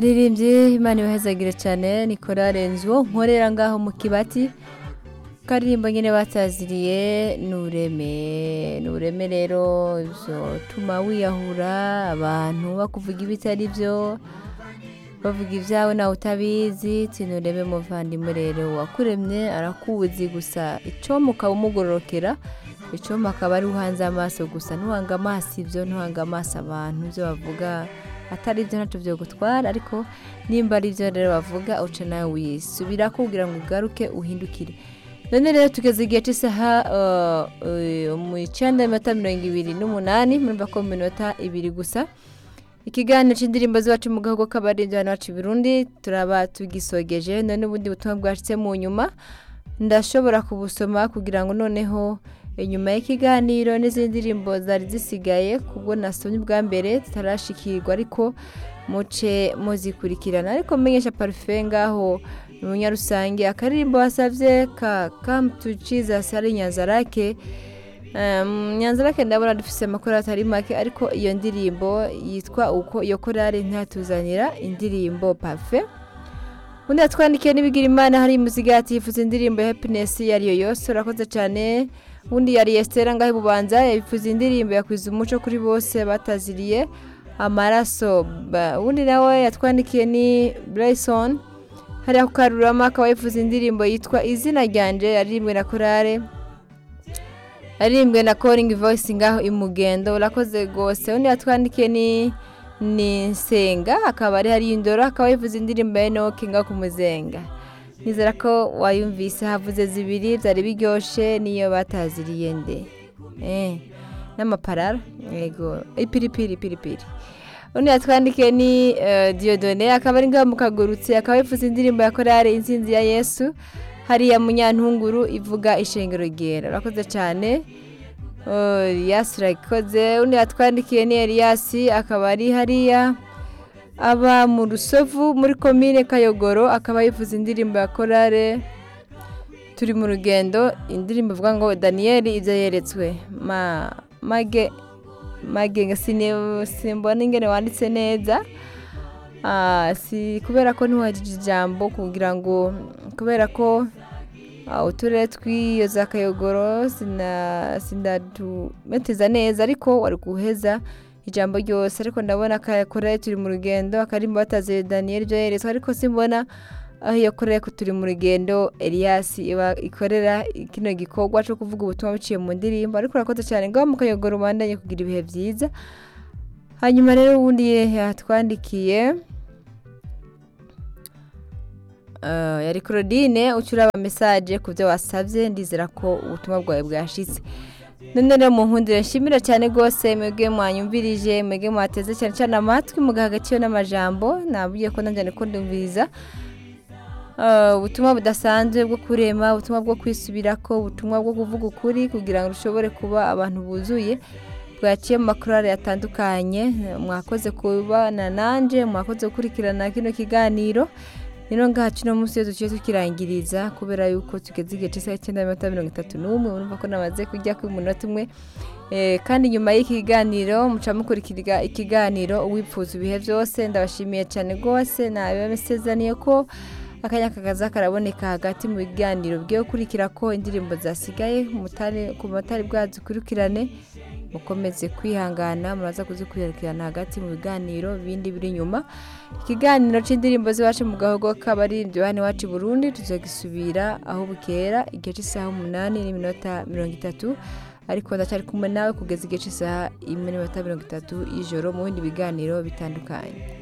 abaririmbyi imana ibahezagire cyane ni korale nzu nkorera ngaho mu kibati karirimbo nyine bataziriye ni ureme ni ureme rero bizatuma wiyahura abantu bakuvuga ibitari byo bavuga ibyawe nawe utabizi tinurebe muvandimwe rero wakuremye arakubuzi gusa icyomu ukaba umugororokera icyomu akaba ari uhanze amaso gusa ntuhange amaso ibyo ntuhange amaso abantu ibyo bavuga atari ibyo ntacyo byo gutwara ariko nimba ari ibyo rero bavuga uce nawe wisubira kugira ngo ugaruke uhindukire none rero tugeze igihe cy'isaha mu icyenda y'amata mirongo ibiri n'umunani murumva ko mu minota ibiri gusa ikiganiro cy'indirimbo z'iwacu mu gahugu k'abarinzi hano iwacu i Burundi turaba tugisogeje none ubundi butumwa bwashyitse mu nyuma ndashobora kubusoma kugira ngo noneho inyuma y'ikiganiro n'izindi ndirimbo zari zisigaye kubwo nasomye ubwa mbere zitarashikirwa ariko muce muzikurikirana ariko mumenyesha parufe ngaho mu nyarusange akaririmbo wasabye ka kamutu Jesus ari Nyanzarake nyanzarake ndabona dufite amakora atari make ariko iyo ndirimbo yitwa uko iyo korari ntatuzanira indirimbo pafe undi yatwandikiye n'ibigira imana hari muzigati yifuza indirimbo ya hepinesi iyo ariyo yose urakoze cyane undi yari esitera ngaho ibubanza yifuza indirimbo yakwiza umuco kuri bose bataziriye amaraso undi nawe yatwandikiye ni burayisoni hari ako karurama akaba yifuza indirimbo yitwa izina ryanje yaririmbwe na korare aririmbwe na koringi voyisi ngaho imugendo urakoze rwose undi yatwandikiye ni ni nsenga akaba ari hari indoro akaba yivuze indirimbo ya enoke ngaho ku muzenga nizera ko wayumvise havuze zibiri byari biryoshye niyo bataziriye nde n'amaparara yego ipiripiri ipiripiri undi yatwandikiye ni diyodone akaba ari ngaho mukagurutse akaba yifuza indirimbo ya korari insinzi ya yesu hariya munyantunguru ivuga ishengero ryera urakoze cyane riyasi urayikoze undi yatwandikiye ni eriyasi akaba ari hariya aba mu rusovu muri komine kayogoro akaba yifuza indirimbo ya korare turi mu rugendo indirimbo ivuga ngo daniyeli ibyo yeretswe mage mage simbona ingene wanditse neza si kubera ko ntiwagije ijambo kugira ngo kubera ko uturere tw'iyo za kayogoro sinadumeteza neza ariko wari guheza ijambo ryose ariko ndabona koreye turi mu rugendo akarimbo batazi daniyeli byo yeretswe ariko simbona aho iyo koreye ko turi mu rugendo eriyasi iba ikorera kino gikorwa cyo kuvuga ubutumwa biciye mu ndirimbo ariko urakoze cyane ngaho mu kayogoro ubandanye kugira ibihe byiza hanyuma rero ubundi yatwandikiye yari claudine ucyuraba mesaje ku byo wasabye ndizera ko ubutumwa bwawe bwashize none rero mu nkundire nshimira cyane rwose mwebwe mwanyumvirije mwebwe mwateze cyane cyane amatwi mugaha agaciro n'amajambo nabwiye ko nanjye niko ndumviriza ubutumwa budasanzwe bwo kurema ubutumwa bwo kwisubira ko ubutumwa bwo kuvuga ukuri kugira ngo ushobore kuba abantu buzuye bwaciye mu makorari atandukanye mwakoze kubana nanjye mwakoze gukurikirana kino kiganiro rero ngaha kino munsi iyo duciye tukirangiriza kubera yuko tugeze igihe cy'isaha icyenda n'amatara mirongo itatu n'umwe urumva ko namaze kujya ku munota umwe kandi nyuma y'iki kiganiro muca mukurikira ikiganiro uwipfuza ibihe byose ndabashimiye cyane rwose nabibasezaniye ko akanya kakaza karaboneka hagati mu biganiro byo gukurikira ko indirimbo zasigaye ku matari bwazikurikirane mukomeze kwihangana muraza kuzikurikirana hagati mu biganiro bindi biri inyuma ikiganiro cy'indirimbo z'iwacu mu gahogo k'abaririmbyi hano iwacu i burundi tuzagisubira aho bukera igihe cy'isaha umunani n'iminota mirongo itatu ariko ndacyari kumwe nawe kugeza igihe cy'isaha imwe n'iminota mirongo itatu y'ijoro mu bindi biganiro bitandukanye